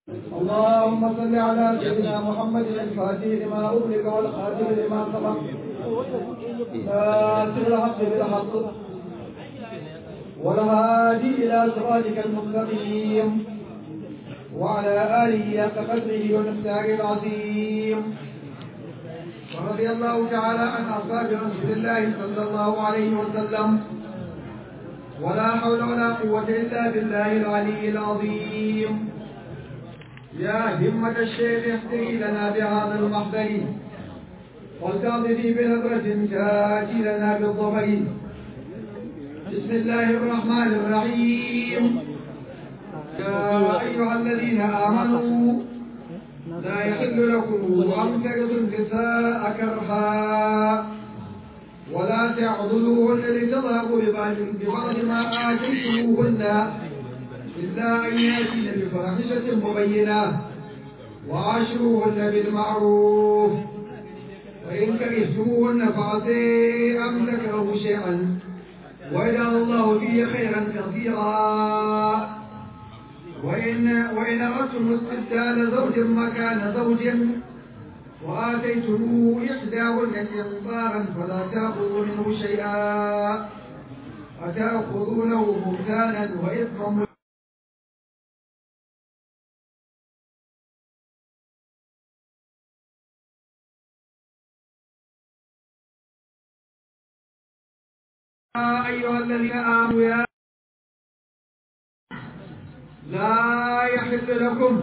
اللهم صل على سيدنا محمد الفاتح لما أغلق والخاتم لما سبق ناصر الحق بالحق والهادي إلى صراطك المستقيم وعلى آله حق قدره ومقداره العظيم ورضي الله تعالى عن أصحاب رسول الله صلى الله عليه وسلم ولا حول ولا قوة إلا بالله العلي العظيم يا همة الشيخ احتري لنا بهذا المحضر والتعطفي بنظرة تاتي لنا بالظفر بسم الله الرحمن الرحيم يا أيها الذين آمنوا لا يحل لكم أن ترثوا النساء كرها ولا تعضلوهن لتذهبوا ببعض ما آتيتموهن إلا أن يأتين بفاحشة مبينة وعاشروهن بالمعروف وإن كرهتموهن فعسى أن تكرهوا شيئا ويجعل الله فيه خيرا كثيرا وإن وإن أردتم استبدال زوج مكان زوج وآتيتم إحداهن قنطارا فلا تأخذوا منه شيئا أتأخذونه بهتانا وإثما أيها الذين آمنوا يا لا يحل لكم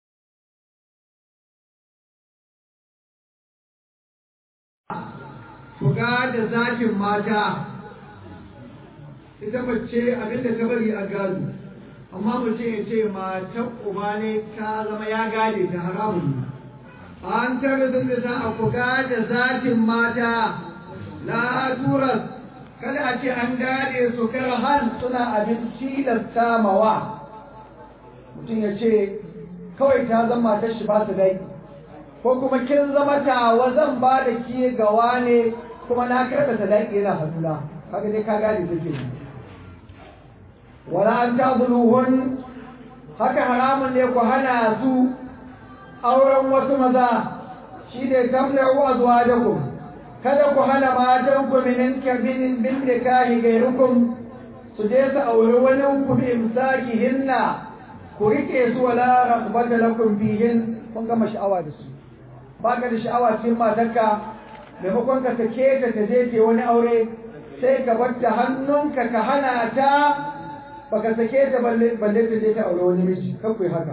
fuka da zakin mata ita mace abinda ta bari a gado amma mace ya ce matan uba ne ta zama ya gade ta haramun an tare da za a fuka da zakin mata la turas kada a ce an gade su karhan suna abin tilasta mawa mutum ya ce kawai ta zama ta shi ba su dai ko kuma kin zama tawa zan ba da ki gawa ne kuma na karɓa sadaki yana hannuna kaga dai ka gane take ne wala an tazuluhun haka haramun ne ku hana su auren wasu maza shi ne tamna'u azwajakum kada ku hana matan ku min kabinin bin nikahi gairukum su je su auri wani ku bi imsakihinna ku rike su wala raghbata lakum fihin kun gama sha'awa da su baka da sha'awa cikin matarka maimakon ka sake ta ta je ke wani aure sai ka bar ta hannunka ka hana ta baka sake ta balle balle ta je ta aure wani miji kan ku haka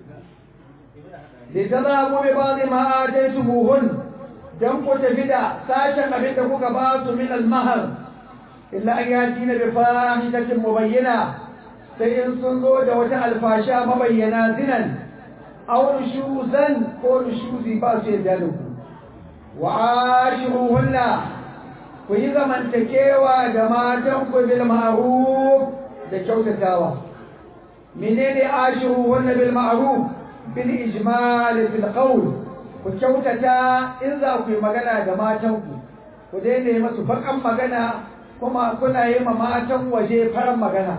da ta za mu bi ba zai ma dai su buhun dan ku tafi da sashen abin da kuka ba su min al-mahar illa an yati na bi fahishatin mubayyana sai in sun zo da wata alfasha mabayyana zinan aw nushuzan ko nushuzi ba su yadda da ku wa ashiruhunna ku yi zamantakewa da matan ku bil ma'ruf da kyautatawa menene ashiruhunna bil ma'ruf bil ijmal fil qawl ku kyautata in za ku yi magana da matan ku ku daina yi masu bakan magana kuma kuna yi ma matan waje faran magana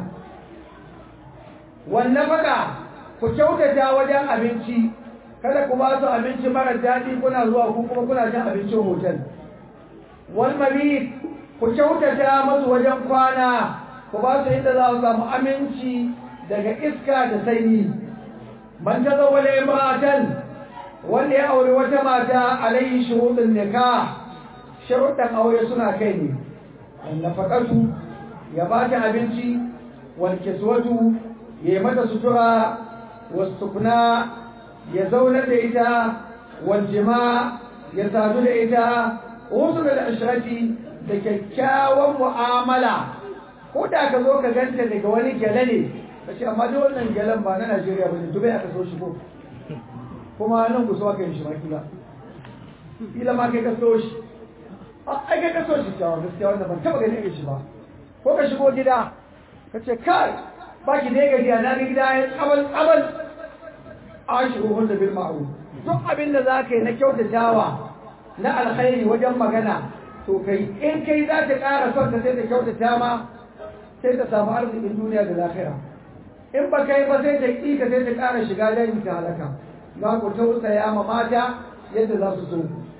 wannan faɗa ku kyautata wajen abinci kada ku ba su abinci mara daɗi kuna zuwa ku kuma kuna cin abincin hotel wal mabit ku kyautata masu wajen kwana ku ba su inda za su samu aminci daga iska da sanyi man ta zo wale imra'atan wanda ya aure wata mata alayhi shuruɗin nikah sharuɗan aure suna kai ne nafaqatu ya ba ta abinci wal kiswatu ya mata sutura wasukuna ya zaunar da ita waljima ya sadu da ita wasu da ashirati da kyakkyawan mu'amala ko da ka zo ka ganta daga wani gyale ne ka ce amma da wannan gyalen ba na najeriya ba ne dubai aka so shi ko kuma nan ku so aka yi shi ma kila kila ma kai ka so shi ai kai ka so shi kyawun gaskiya wannan ban taba ganin irin shi ba ko ka shigo gida ka ce kai ba ki dai gajiya na ga gida ya tsabal tsabal ashiruhun da bil ma'ruf duk abin da za ka yi na kyautatawa na alkhairi wajen magana to kai in kai za ta ƙara son ta sai ta kyautata ma sai ta samu arzikin duniya da lahira in ba kai ba sai ta ƙi ka sai ta ƙara shiga dani ta halaka za ku tausaya ma mata yadda za su so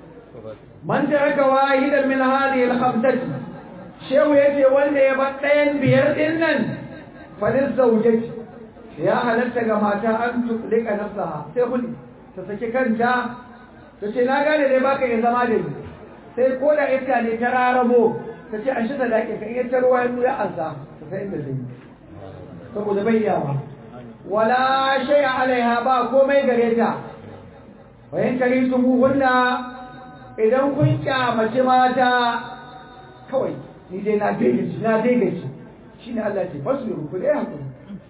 man taraka wahidan min hadhihi al-khamsati shehu yace wanda ya bar ɗayan biyar din nan falil zawjati ya halatta ga mata an tuklika nafsaha sai kuli ta saki kanta ta ce na gane dai baka iya zama da ni sai ko da iska ne ta rarabo ta ce an shi da daƙi ka iya tarwa ya ya ansa ta sai inda zai saboda bai yawa wala shay alaiha ba komai gare ta bayan kari su hunna idan kun kyamace mata kawai ni dai na daidaci na daidaci shine Allah ce fasu da ku dai hakuri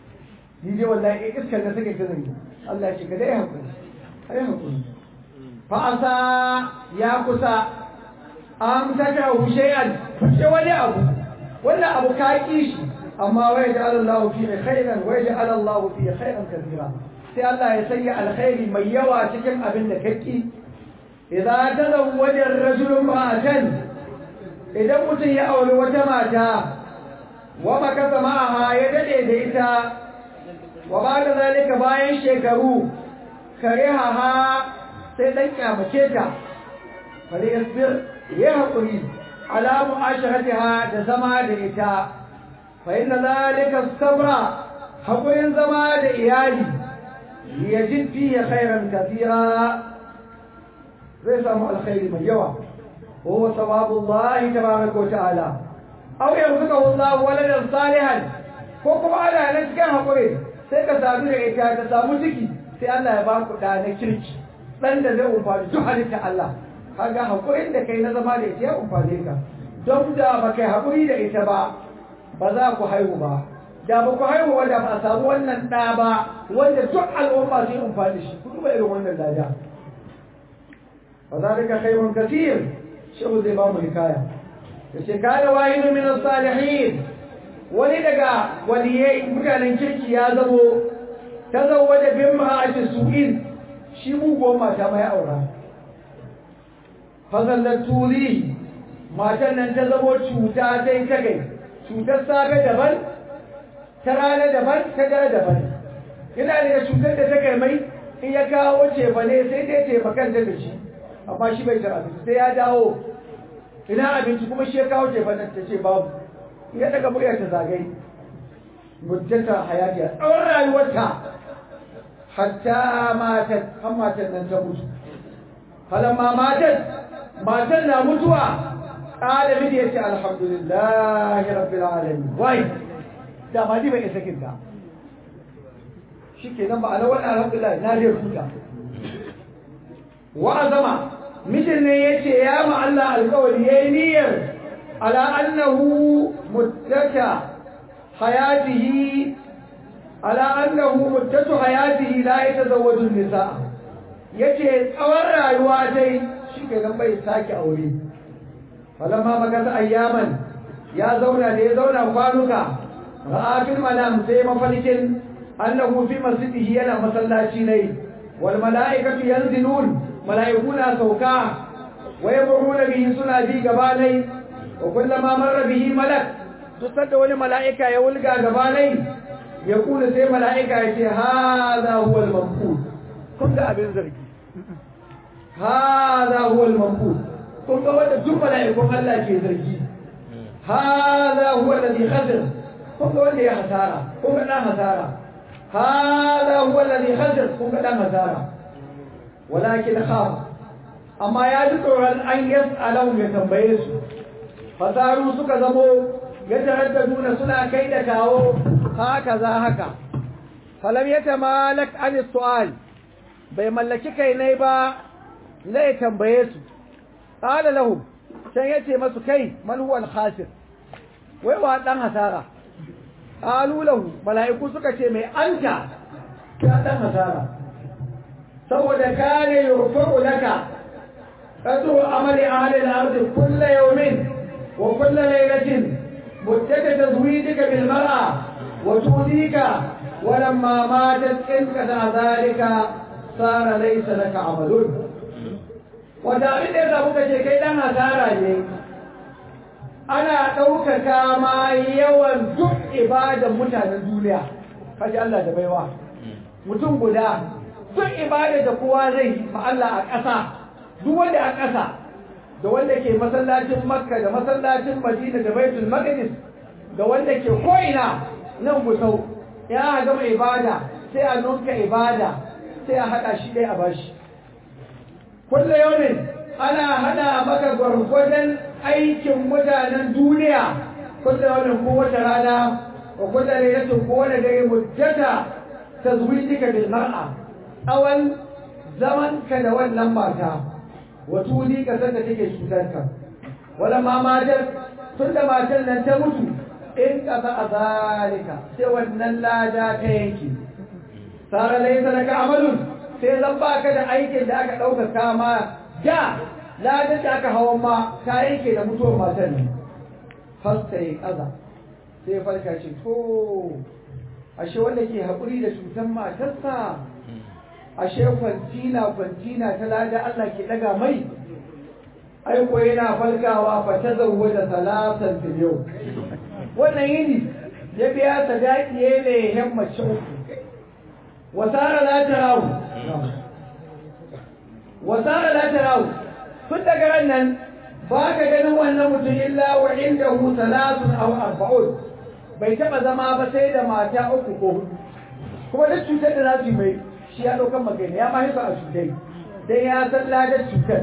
ni dai wallahi iskar da take ta zangi Allah ce ka dai hakuri ai hakuri fa asa ya kusa an taka shay'an ce wani abu wannan abu ka ki shi amma wai da Allah fi khairan wai da Allah fi khairan kathira sai Allah ya sanya alkhairi mai yawa cikin abin da kake idza tazawwaja ar-rajulu ma'atan idan mutum ya auri wata mata wa makasa ma'aha ya dade da ita wa ba da zalika bayan shekaru kare haha sai dan kyamace ta fare yasbir ya haƙuri ala mu'asharatiha da zama da ita fa inna zalika sabra haƙurin zama da iyali yajid fihi khairan kathira zai samu alkhairi mai yawa وهو ثواب الله تبارك وتعالى أو يرزقه الله ولدا صالحا ko kuma ana nan cikin haƙuri sai ka sadu da ita ka samu ciki sai Allah ya ba ku da na kirki dan da zai umfani duk halitta Allah kaga haƙurin da kai na zama da ita ya umfane ka don da ba kai haƙuri da ita ba ba za ku haihu ba da ba ku haihu wanda ba a samu wannan ɗa ba wanda duk al'umma sun umfani shi ku duba irin wannan lada fa zalika khairun kathir shehu zai ba mu hikaya da ce kada wahidu min salihin wani daga waliyai mutanen kirki ya zamo ta zauwa da bin ma'ashi su'in shi muguwar mata mai aura fazallar turi matan nan ta zamo cuta ta yi ta gai cutar safe daban ta rana daban ta dare daban yana da cutar da ta kai mai in ya kawo ce ba ne sai dai taimakan da shi amma shi bai tara abinci sai ya dawo ina abinci kuma shi ya kawo ce fannin ta ce babu ya daga murya ta zagai muddata hayati a tsawon rayuwarta hatta matan har matan nan ta mutu falamma matan matan na mutuwa ƙala mini ya ce alhamdulillahi rabbil alamin wai da ma ni bai isa kinta shi ke nan ba a wani alhamdulillah na zai huta wa azama mijin ne ya ce ya ma Allah alkawari ya yi niyyar ala annahu muddata hayatihi ala annahu muddatu hayatihi la yatazawwaju nisa yace tsawon rayuwa dai shi ke nan bai sake aure falamma magata ayyaman ya zauna da ya zauna kwanuka ra'a fil manam sai mafalikin annahu fi masjidihi yana masallaci ne wal mala'ikatu yanzilun mala'ikuna sauka wa yamuruna bihi suna bi gabanai wa kullama marra bihi malak duk da wani mala'ika ya wulga gabanai ya kula sai mala'ika ya ce hadha huwa al-mamqut kun ga abin zargi hadha huwa al-mamqut kun ga wanda duk mala'ikun Allah ke zargi hadha huwa alladhi khasir kun ga wanda ya hasara kun ga dan hasara hadha huwa alladhi khasir kun ga dan hasara walakin khaf amma ya ji tsoron an yas'alahu ya tambaye su fasaru suka zamo ya taraddaduna suna kai da kawo haka za haka falam ya tamalak an su'al bai mallaki kai ne ba zai tambaye su qala lahum sai yace masu kai man huwa al-khasir wai wa dan hasara qalu lahu mala'iku suka ce mai anta ya dan hasara saboda kare yurfa'u laka qadru amali ahli al-ardi kullu yawmin wa kullu laylatin مدة تزويدك بالمرأة وتؤذيك ولما ماتت انقطع ذلك صار ليس لك عمل وتعرف إذا بك شيء لنا تارى ana ɗaukaka ma yawan duk ibadan mutanen duniya kaji Allah da baiwa mutum guda duk ibada da kowa zai ma Allah a ƙasa duk wanda a ƙasa da wanda ke masallacin Makka da masallacin Madina da Baitul Maqdis da wanda ke ko'ina nan gusau ya gama ibada sai a nunka ibada sai a haɗa shi ɗaya a bashi kulle yaumin ana haɗa maka gwargwadon aikin mutanen duniya kulle yaumin kowace rana wa kulle lailatin kowane dare muddata tazwijika bil mar'a awan zaman ka da wannan mata wa tuli ka sanda take cutar ka wala ma matar tunda matan nan ta mutu in kafa a zalika sai wannan lada ta yanke sara laisa laka amalun sai zan baka da aikin da aka ɗauka kama da ladan da aka hawan ma ta yanke da mutuwar matan nan fasta ya kaza sai farka ce to ashe wanda ke haƙuri da cutar matarsa ashe kwantina kwantina ta lada Allah ke ɗaga mai aiko yana falkawa fa ta zauwa da salatan fil yau wannan yini ya biya sadaki ya ne yan mace uku wasara la tarawu wasara la tarawu tun daga ran nan ba ka ganin wannan mutum illa wa indahu salatun aw arba'un bai taba zama ba sai da mata uku ko hudu kuma duk cutar da za su mai shi ya ɗaukan magana ya mahaifa a cutai dan ya san ladar cutar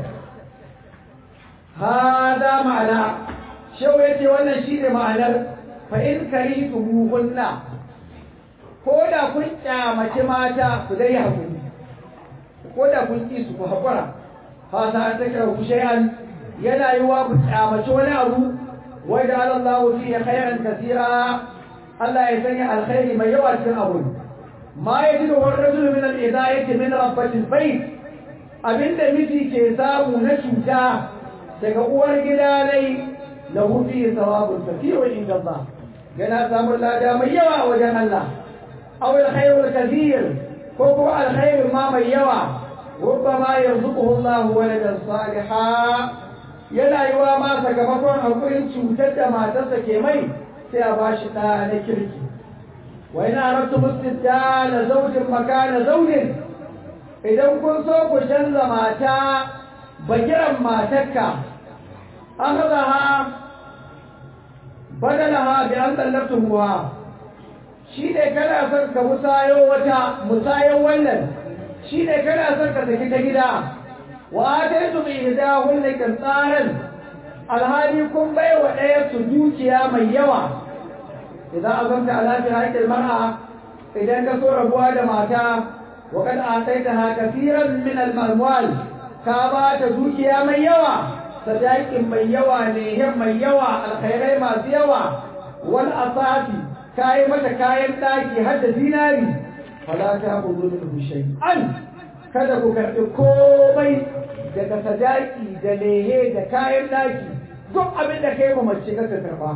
hada ma'ana shehu ya ce wannan shi ne ma'anar fa'in kari tumuhunna ko da kun kyamaci mata ku dai haƙuri ko da kun ƙi su ku haƙura fasa an take ku shay'an yana yi wa ku kyamaci wani abu wajen Allah fi khairan kasira Allah ya sanya alkhairi mai yawa cikin abu ma ya ji da wani rajul min al-idayati min rabbatil bayt abinda miji ke samu na cuta daga uwar gida nai lahu fi thawabun kathirun inda Allah yana samun lada mai yawa a wajen Allah aw al-khayrul kathir ko ko al-khayr ma mai yawa rubbama yarzuquhu Allah waladan salihan yana yi wa ma sakamakon hakurin cutar da matarsa ke mai sai a bashi ɗa na kirki wa ina rabtu mustidda zaujin makana zaujin idan kun so ku canza mata bagiran matarka an haɗa ha badalaha bi an tsallabtumuwa shi ne kana son ka musayo wata musayon wannan shi ne kana son ka saki ta gida wa ataitu bi ihdahunna qintaran alhali kun bai wa ɗaya su dukiya mai yawa idan azamta ala fi haqqil mar'a idan ka so rabuwa da mata wa kad ataitaha kaseeran min al-amwal ka ba ta dukiya mai yawa sadakin mai yawa ne hin mai yawa alkhairai masu yawa wal asati kayi mata kayan daki har da zinari fala ta kudu min shay'an kada ku karɓi komai daga sadaki da lehe da kayan daki duk abin da kai ma mace ka karɓa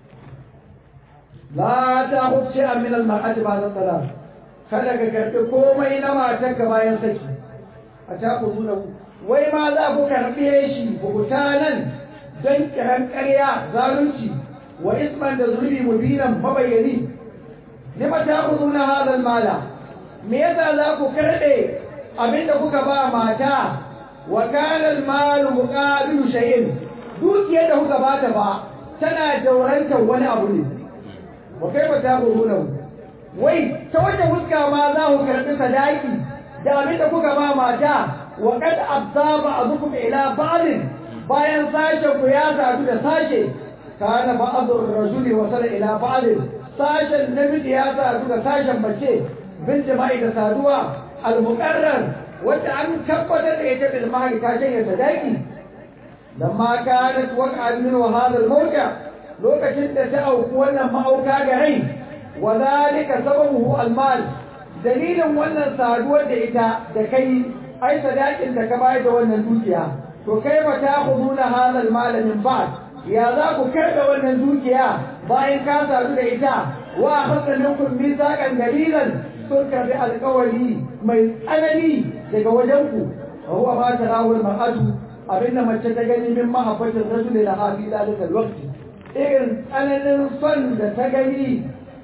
la ta huce a min al-mar'ati ba da talaq kada ka karɓi komai na matarka bayan saki a ta kudu na wai ma za ku karɓe shi nan don kiran ƙarya zalunci wa isman da zurbi mubinan mabayyani lima ta na hadal mala me yasa za ku karɓe abinda kuka ba mata wa kana al malu muqabilu shay'in dukiyar da kuka ba ta ba tana daurantar wani abu ne wa kai ba ta wai ta wajen huska ma za ku karɓi sadaki da abinda kuka ba mata وقد أبصى بعضكم إلى بعض bayan sashen ku ya sadu da sashe kana ba'dhu ar-rajuli wasala ila ba'd sashen namiji ya sadu da sashen mace bin jima'i da saduwa al-muqarrar wanda an tabbatar da ita bil mahali ta shanye sadaki lamma kanat waqa'an min hadha al-mawqa lokacin da ta auku wannan ma'auka ga rai wa zalika sababuhu al-mal dalilin wannan saduwar da ita da kai ai sadakin da ka bayar da wannan dukiya to kai ba ta khuduna hadal malamin ba ya za ku karɓe wannan dukiya bayan ka sadu da ita wa akhadna minkum mithaqan dalilan sun karbi alƙawari mai tsanani daga wajen ku wa huwa ma tarawul mar'atu abinda mace ta gani min mahabbatin rajuli la hafi dalika alwaqti irin tsananin son da ta gani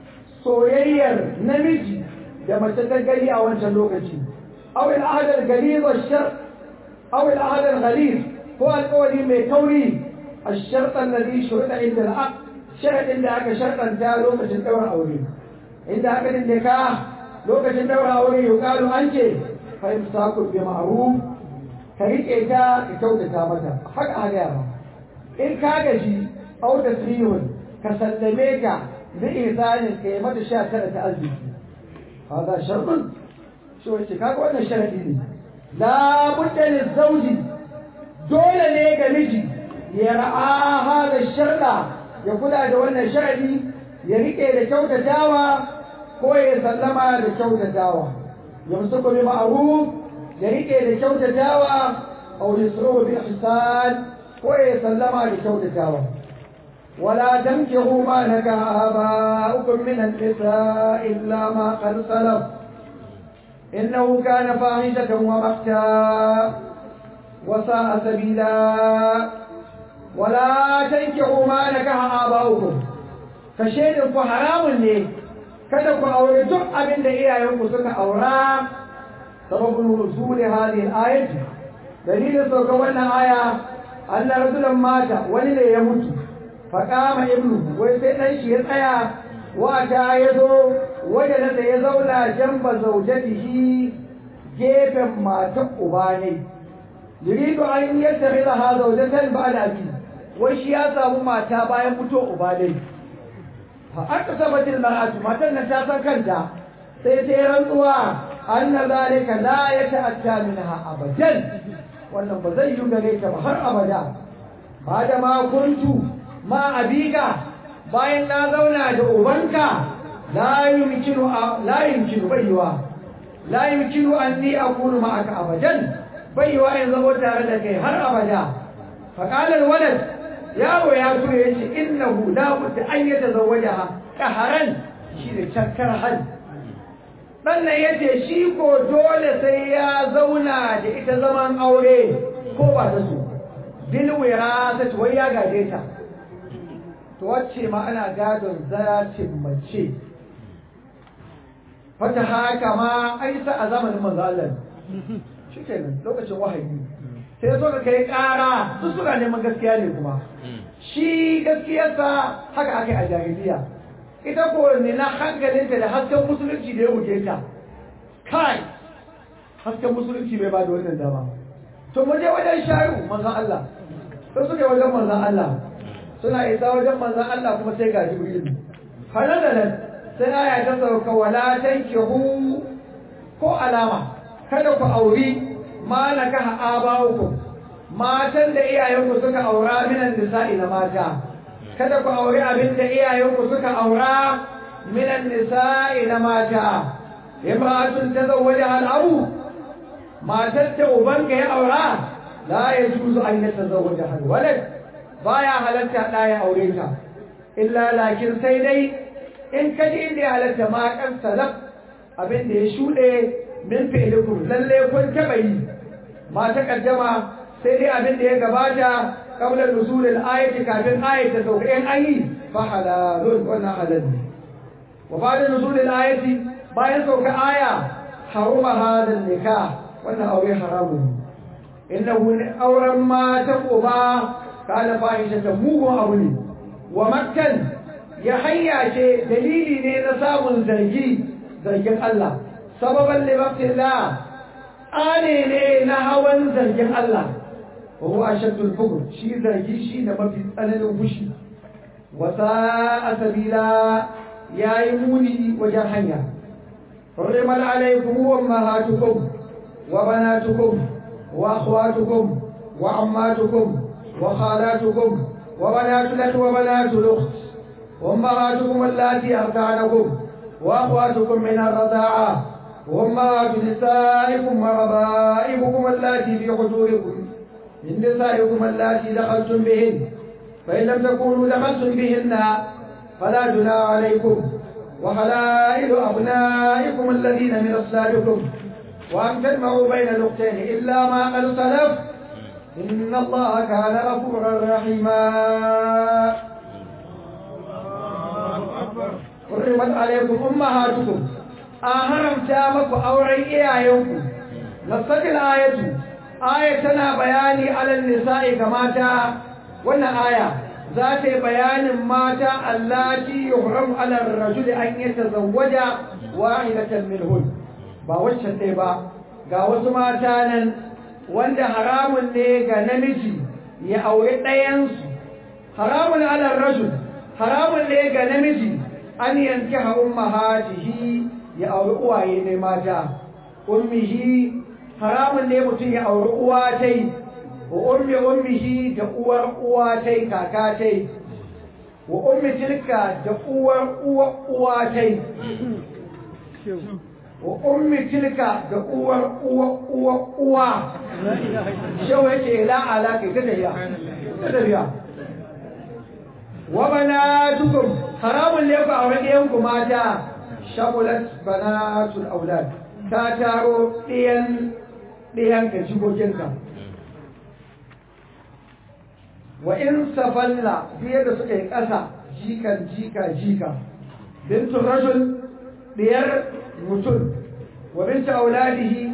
soyayyar namiji da mace ta gani a wancan lokaci aw al ahad al ghalid wa shar aw al ahad al ghalid ko alƙawari mai kauri الشرط الذي شرط عند العقد شرط عند aka sharɗanta lokacin ɗaura aure inda aka dindika lokacin ɗaura aure yuqalu an ce fa imsaku bi ma'ruf ka rike ta ka kyautata mata haka haka yara in ka gaji au da sirrun ka sallame ka bi ihsanin ka yi mata sha tara ta arziki hada sharɗin shi wace kaga wannan sharadi ne la budda lizawji dole ne ga miji ya ra'a hada sharda ya kula da wannan sharadi ya rike da kyautatawa ko ya sallama da kyautatawa yamsuku bi ma'ruf ya rike da kyautatawa aw yusru bi ihsan ko ya sallama da kyautatawa ولا تنكحوا ما نكح آباؤكم من النساء إلا ما قد سلف إنه كان فاحشة ومقتا وساء سبيلا ولا تنكحوا ما نكح آباؤكم فشيء حرام ne kada ku aure duk abin da iyayenku suka aura sababin nuzuli hadhihi al-ayat dalilin sauka wannan aya anna rasulan mata wani ne ya mutu faƙama ibnu wai sai ɗan shi ya tsaya wata ya zo wajen da ya zauna jamba zaujatihi gefen matan uba ne yuridu an yattakhidha ha zawjatan ba'da abi wai shi ya samu mata bayan fito uba ne fa aka sabatil mar'atu matan nan ta san kanta sai ta yi rantsuwa anna zalika la yata'atta minha abadan wannan ba zai yi gare ta ba har abada ba da ma kuntu ma abika bayan na zauna da ubanka la yumkinu la yumkinu baiwa la yumkinu anni akunu ma'aka abadan baiwa in zama tare da kai har abada fa qala alwalad yaro ya tura yace innahu la budda an yatazawwajaha qaharan shi da chakkar hal dan nan yace shi ko dole sai ya zauna da ita zaman aure ko ba da su bil wirasati wai ya gaje ta to wacce ma ana gadon zaracin mace wata haka ma aisa a zamanin manzo Allah shikenan lokacin wahayi sai so ka kai ƙara su suka neman gaskiya ne kuma shi gaskiyarsa haka aka yi a jahiliya ita ko ne na hankalinta da hasken musulunci da ya wuce ta kai hasken musulunci bai ba da wannan dama to mu je wajen shayu manzon Allah sai suka yi wajen manzon Allah suna isa wajen manzon Allah kuma sai ga Jibril halalalan sai aya ta sauka wala tankihu ko alama kada ku auri ma nakaha abawukum matan da iyayenku suka aura minan nisa'i na mata kada ku auri abin da iyayenku suka aura minan nisa'i na mata imra'atun tazawwaja al-abu matar da ubanka ya aura la yajuzu an yatazawwaja al-walad baya halatta da ya aure ta illa lakin sai dai in ka ji inda ya halatta ma kan salaf abin da ya shuɗe min fi'likum lalle kun taɓa yi ma ta kaddama sai dai abin da ya gabata qabla nusul al-ayati kafin ayat ta sauka in ayi fa halalun wannan halal ne wa ba'da nusul al-ayati bayan sauka aya haruma hadal nikah wannan aure haramun innahu auren ma ta uba kana fahishata mugun abu ne wa makkan ya hanya ce dalili ne na samun zargi zargin Allah sababan libaqtillah ane ne na hawan zargin Allah wa huwa ashaddul fukr shi zargi shi da mafi tsananin fushi wa sa'a sabila yayi muni wajen hanya حرمت عليكم أمهاتكم وبناتكم وأخواتكم وعماتكم وخالاتكم وبنات الأخ وبنات الأخت وأمهاتكم اللاتي أرضعنكم وأخواتكم من الرضاعة وأمهات نسائكم وربائبكم اللاتي في حجوركم من نسائكم اللاتي دخلتم بهن فإن لم تكونوا دخلتم بهن فلا جناح عليكم وحلائل أبنائكم الذين من أصلابكم وأن تجمعوا بين الأختين إلا ما قد سلف إن الله كان غفورا رحيما hurrimat alaikum ummahatukum an haramta maku auren iyayenku nasatil ayatu aya tana bayani alal nisa'i ga mata wannan aya za ta yi bayanin mata allati yuhramu ala ar-rajul an yatazawwaja wahidatan minhun ba waccan dai ba ga wasu mata nan wanda haramun ne ga namiji ya aure ɗayansu haramun ala ar-rajul haramun ne ga namiji an yankiha ummahatihi ya aure uwaye ne mata ummihi haramun ne mutum ya auri uwa tai wa ummi ummihi da uwar uwa tai kaka tai wa ummi tilka da uwar uwa uwa tai wa ummi tilka da uwar uwa uwa uwa shau yake la alaka ta tafiya ta tafiya wa banatukum haramun ne ku aure ɗayan ku mata shagulat banatul aulad ta taro ɗiyan ɗiyanka jikokinka wa in safalla biye da suka yi ƙasa jikan jika jika bintun rajul ɗiyar mutum wa binta auladihi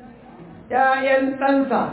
‘ya'yan ɗansa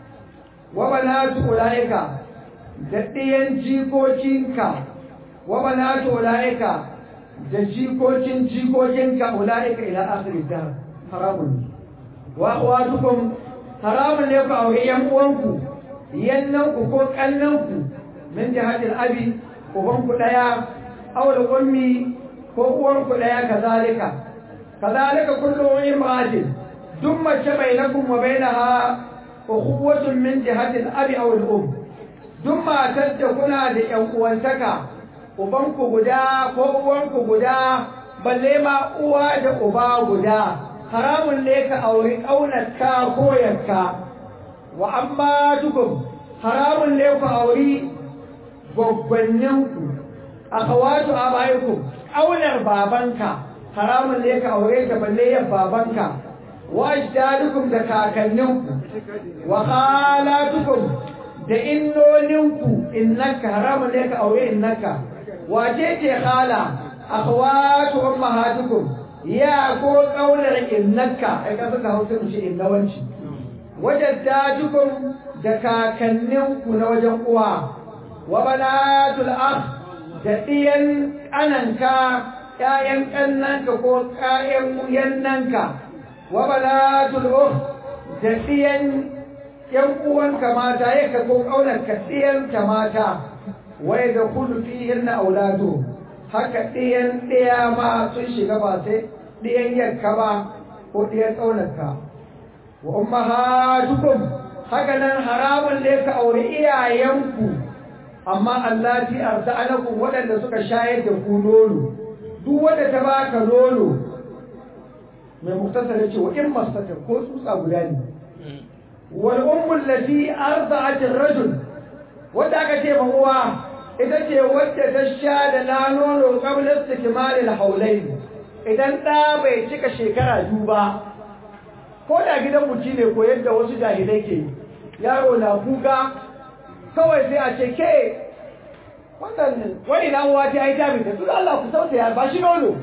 wa banatu ula'ika da ɗiyan jikokinka wa banatu ula'ika da jikokin jikokinka ula'ika ila akhirin dar haramun wa akhwatukum haramun ne ku aure yan uwanku yannanku ko kannanku min jihatil abi ubanku daya aw da ummi ko uwanku daya kazalika kazalika kullu imra'atin duk mace bainakum wa bainaha ukhuwatun min jihatil abi aw al um duk matar da kuna da yan uwantaka ubanku guda ko uwanku guda balle ma uwa da uba guda haramun ne ka auri ƙaunarka ko yanka wa amma dukum haramun ne ku auri gwaggwanninku a kawatu a bayanku ƙaunar babanka haramun ne ka aure ta balle yan babanka wa ajdadukum da kakanninku wa khalatukum da innoninku innaka haramun ne ka aure innaka wace ce khala akhwatu ummahatukum ya ko kaunar innaka ai ka saka hausa mu ce innawanci wajaddadukum da kakanninku na wajen uwa wa banatul akh da diyan kananka ƴaƴan kannanka ko ƴaƴan yannanka wa banatul ukh da diyan yan uwanka mata yaka ko kaunar ka diyan ta mata wai da kullu fihin auladu haka diyan diya ma sun shiga ba sai diyan yanka ba ko diyan kaunarka wa ummahatukum haka nan haramun ne ka aure iyayenku amma allati arza'anakum waɗanda suka shayar da ku nono duk wanda ta baka nono mai muktasar yace wa in mastata ko tsutsa guda ne wal ummu allati arda'at ar-rajul wanda aka ce ma uwa ita ce wacce ta sha da na nono qabla istikmal al-hawlayn idan da bai cika shekara biyu ba ko da gidan mutum ne ko yadda wasu jahilai ke yaro na kuka kawai sai a ce ke wannan wani na uwa ta yi tabi da tuna Allah ku sauta ya ba shi nono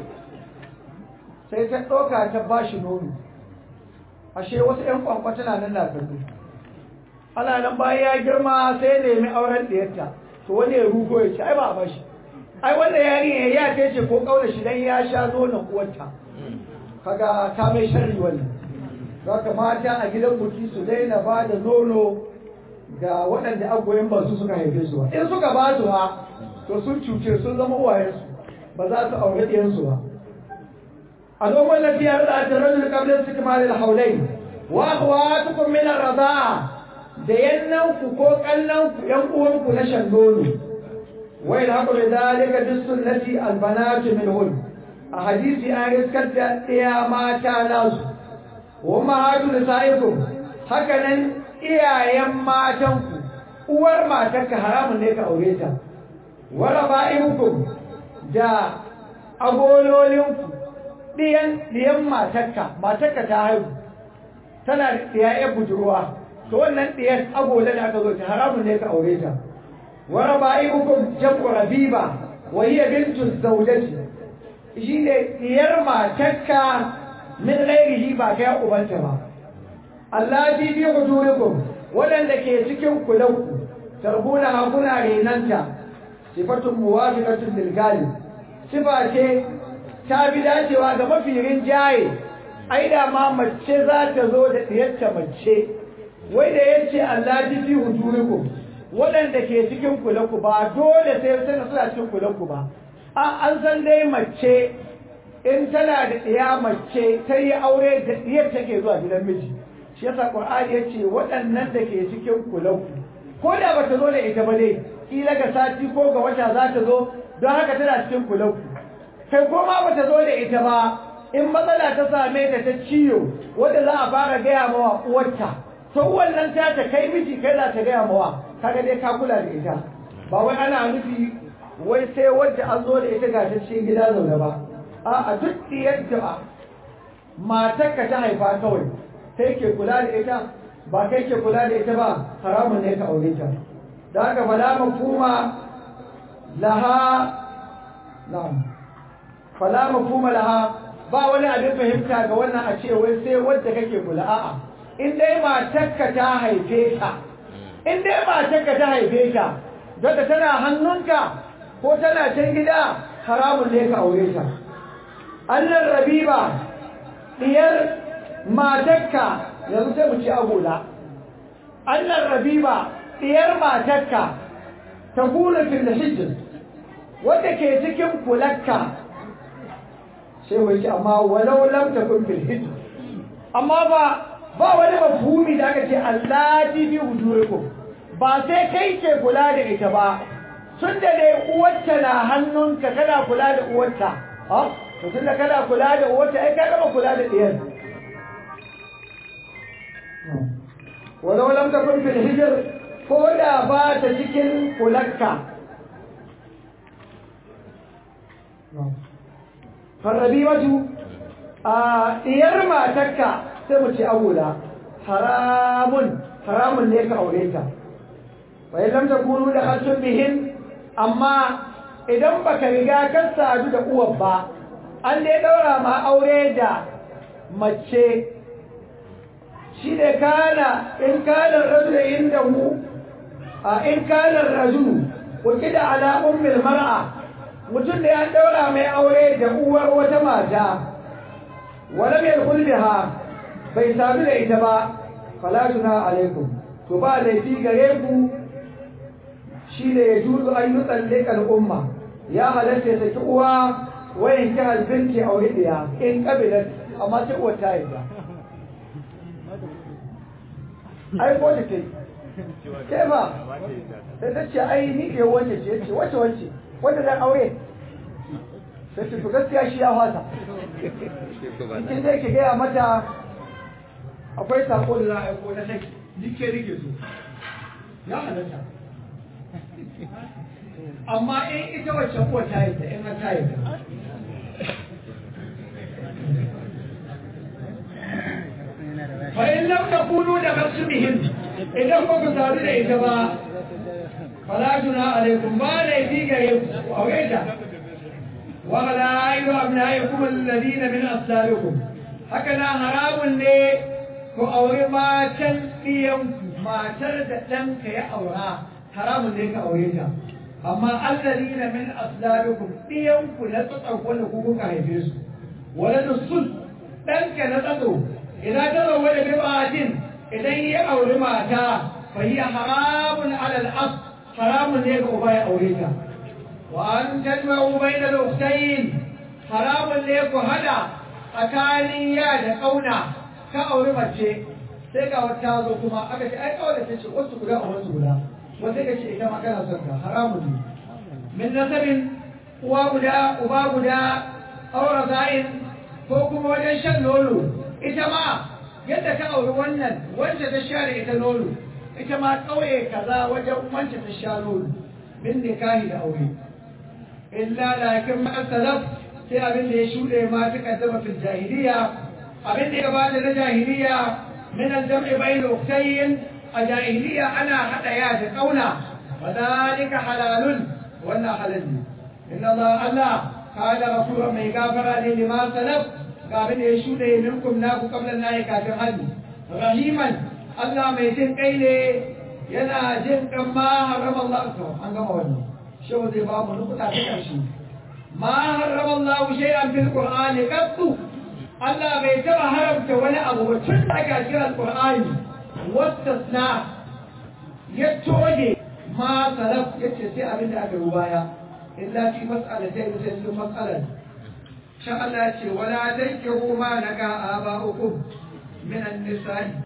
sai ta ɗauka ta ba shi nono ashe wasu ‘yan kwankwata na nan na kallo ana nan bayan ya girma sai nemi auren ɗiyarta to wani ya rugo ya ce ai ba a bashi ai wanda yari ya ta ce ko ƙauna shi dan ya sha nonon uwarta kaga ta mai sharri wannan Zaka mata a gidan buki su daina ba da nono ga waɗanda agoyin ba su suka haife su ba. In suka ba su ba, to sun cuce sun zama uwayensu, ba za su aure ɗiyansu ba. Al'ummar lafiyar da ta rajul kablin su kuma da haulai, wa kuwa tukun min raza'a da yannanku ko kallonku ‘yan uwanku na shan nono. Wai da haka da zalika duk sunnati albanatu min hul. A hadisi an riskar da ɗaya mata nasu. wa mahadu nisaikum haka nan iyayen matanku uwar matarka haramun ne ka aure ta wa raba'ibukum da agololinku diyan diyan matarka matarka ta haihu tana da diyaye budurwa to wannan diyan agola da aka zo ta haramun ne ka aure ta wa raba'ibukum jam'u rabiba wa hiya bintu zawjati shine diyar matarka min ghairihi ba kai ubanta ba allati bi hudurikum wadanda ke cikin kulanku tarbuna hakuna renanta sifatun muwafiqatun lil galib sifa ce ta bi dacewa ga mafi rinjaye ai da ma mace za ta zo da diyarta mace wai da yace allati fi hudurikum wadanda ke cikin kulanku ba dole sai suna cikin kulanku ba an san dai mace in tana da ɗiya mace ta yi aure da ɗiyar take zuwa gidan miji shi yasa qur'ani ya ce waɗannan da ke cikin kulanku ko da bata zo da ita ba dai kila ga sati ko ga wata za ta zo don haka tana cikin kulanku kai ko ma bata zo da ita ba in matsala ta same ta ta ciyo wanda za a fara gaya mawa uwarta to wannan ta ta kai miji kai za ta gaya mawa kaga dai ka kula da ita ba wai ana nufi wai sai wadda an zo da ita ga ta cikin gida zaune ba a duk yadda matarka ta haifa kawai kai ke kula da ita ba kai ke kula da ita ba haramun ne ka aure ta da haka fala mafhuma laha na'am fala mafhuma laha ba wani abin fahimta ga wannan a ce wai sai wadda kake kula a'a in dai matarka ta haife ka in dai matarka ta haife ka daga tana hannunka ko tana can gida haramun ne ka aure ta annan rabiba diyar matakka yanzu sai mu ci agola annan rabiba diyar matakka ta kula fil hijr wanda ke cikin kulakka sai mu ci amma walau lam takun fil hijr amma ba ba wani mafhumi da aka ce allati bi hujurikum ba sai kai ke kula da ita ba tun da dai uwarta na hannunka kana kula da uwarta ha to tun da kana kula da uwarta ai ka gama kula da ɗiyar walau lam takun fil hijr ko da ba ta cikin kulakka farrabimatu a ɗiyar matarka sai mu ce agola haramun haramun ne ka aure ta wa lam takunu da khalsun bihin amma idan baka riga ka sadu da uwar ba an dai daura ma aure da mace shi ne kana in kana rajul inda mu a in kana rajul kuki da ala ummil mar'a mutum da ya daura mai aure da uwar wata mata wala mai kulbiha bai sadu da ita ba fala tuna alaikum to ba laifi gare ku shi ne ya juzu an yi tsallika al'umma ya halatta ya saki uwa wayan ki albinki aure ɗaya in kabilar amma sai uwa ta yadda ai ko ta kai ke ba sai ta ce ai ni ke wace ce ce wace wace wanda zan aure sai ce to gaskiya shi ya fata cikin dai ke gaya mata akwai sako da za a aiko na saki dike rike su ya halatta amma in ita wacce kuwa ta yi ta in ta yi fa in lam takunu da masbihim idan ba ku sadu da ita ba fala juna alaikum ba la yi gare ku aure ta wa la ayu abnaikum alladhina min aslabikum haka na haramun ne ku aure matan ɗiyanku matar da ɗanka ya aura haramun ne ka aure ta amma alladhina min aslabikum ɗiyanku na tsatsan wanda ku kuka haife su wala da sun ɗanka na tsatso idan ta zauwa da bib'atin idan ya auri mata fa hiya haramun alal as haramun ne ga uba ya aure ta wa an tajma'u bayna al-ukhtayn haramun ne ku hada tsakanin ya da kauna ka auri mace sai ga wata zo kuma aka ce ai kawai ta ce wasu guda a wasu guda wata ka ce ita ma kana son ka haramun ne min nasabin uwa guda uba guda aura za'in ko kuma wajen shan nono ita ma yadda ka auri wannan wacce ta sha da ita nono ita ma ƙauye kaza wajen wacce ta sha nono min nikahi da aure illa lakin ma salaf sai abin da ya shuɗe ma ta kaddama fil jahiliya abin da ya gabata na jahiliya min al-jam'i bayn ukhtayn a jahiliya ana hada ya da kauna wa dalika halalun wannan halal ne inna Allah Allah قال غفورا mai gafara ne lima salaf ga abin da ya shuɗe minkum naku qabla nayi kafin hadi rahiman Allah mai jin kai ne yana jin kan ma harama Allah to an gama wannan shehu zai ba mu nukuta ta karshe ma harama Allah shay'an fil qur'ani qattu Allah bai taba haramta wani abu ba tun daga kiran qur'ani wastasna ya toge ma salaf yace sai abin da aka yi baya illa fi mas'alatai da cikin mas'alar sha Allah ce wala tankihu ma naga aba'ukum min an-nisa'i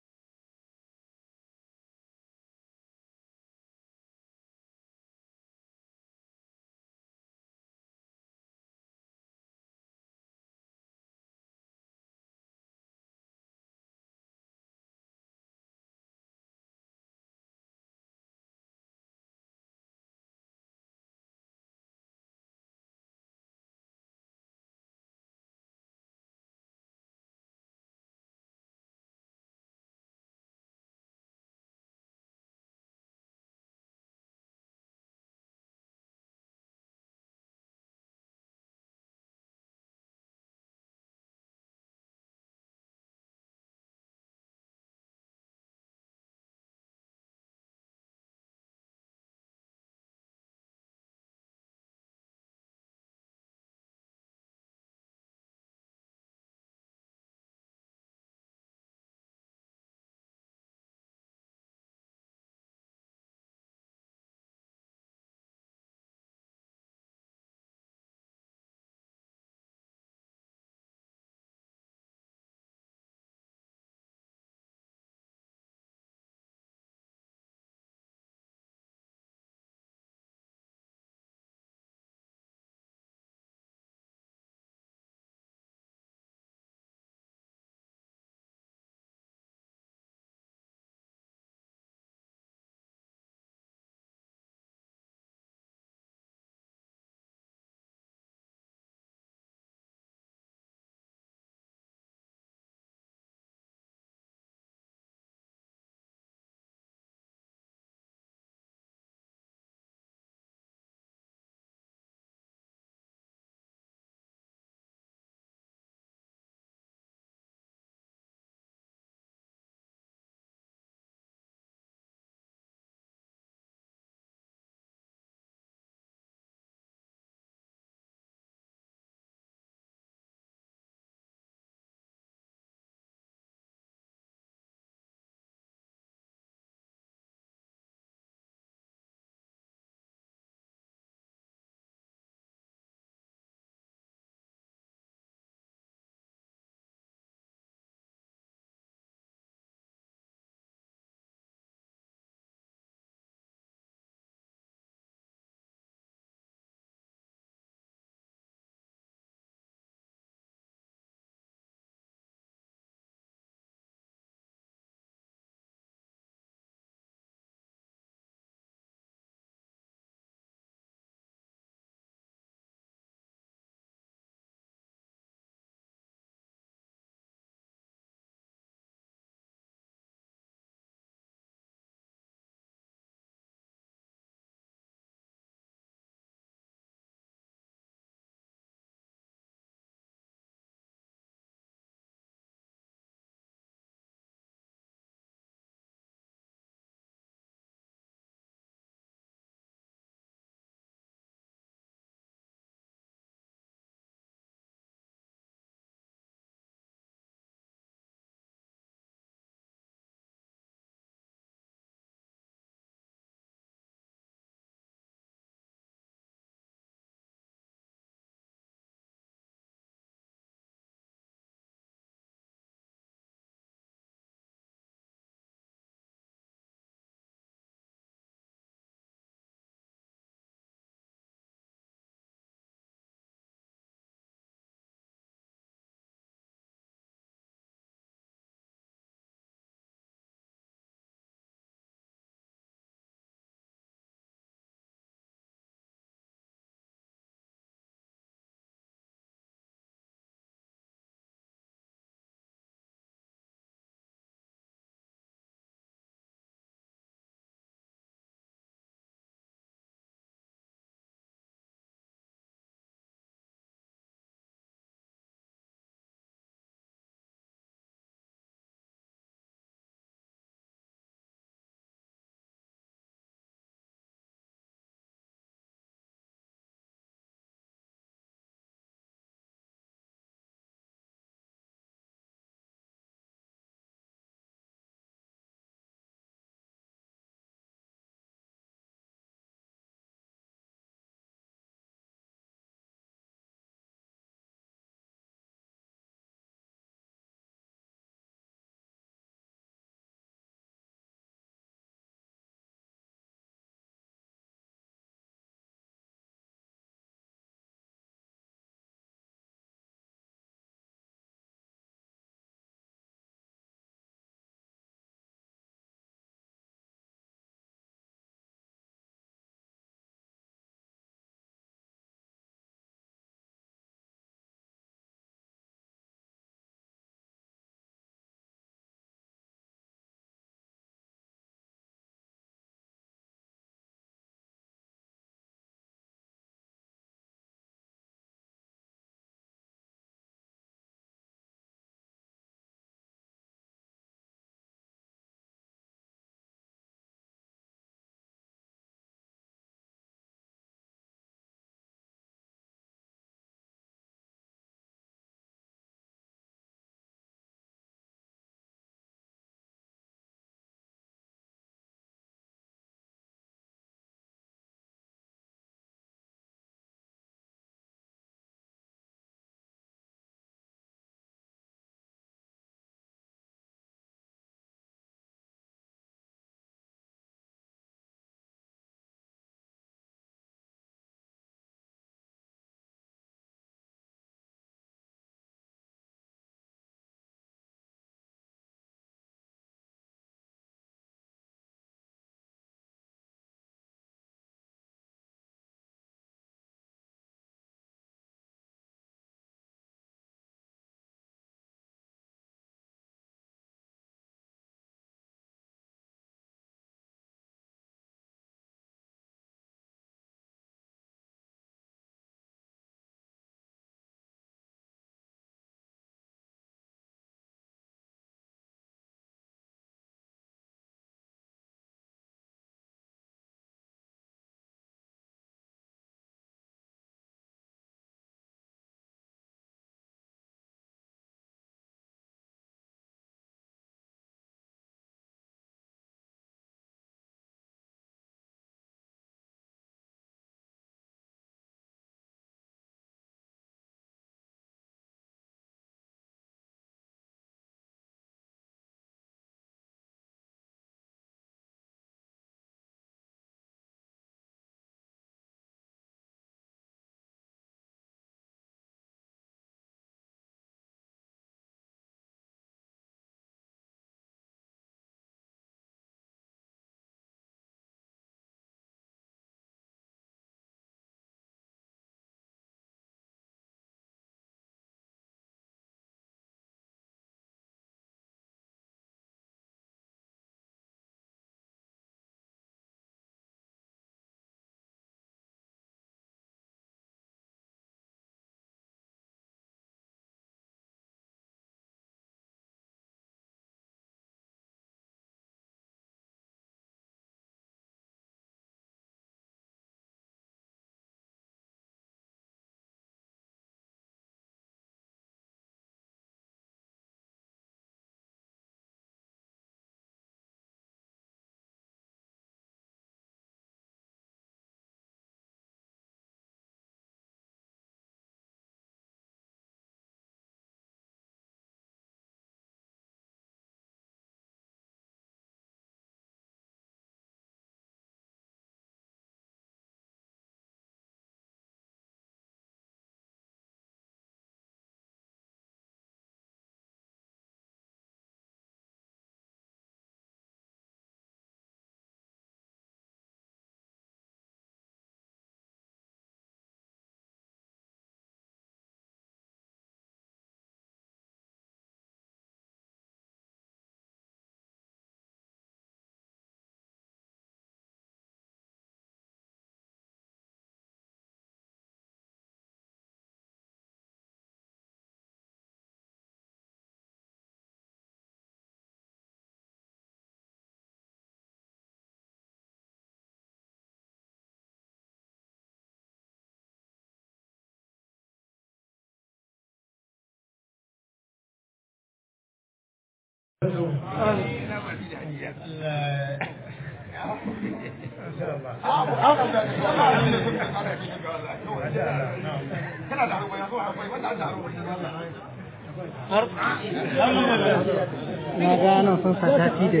na gano sun sata da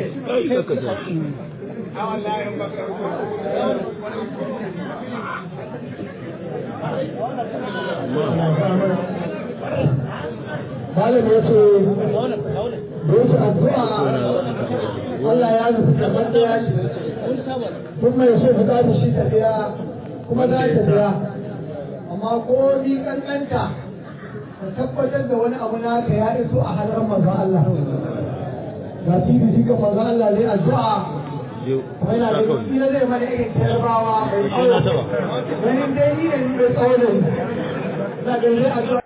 malam ya ce da yake addu'a Allah ya nufi kamar da ya ce kun mai so ku zaɓi shi tafiya kuma za ta biya amma ko ni kankanta ka tabbatar da wani abu naka ya iso a hannun manzon Allah ga tv ga manzon Allah zai addu'a kuma yana da gaskiya zai mana irin tarbawa mai tsawo ganin dai ni da ni mai tsawo ne ina ganin zai addu'a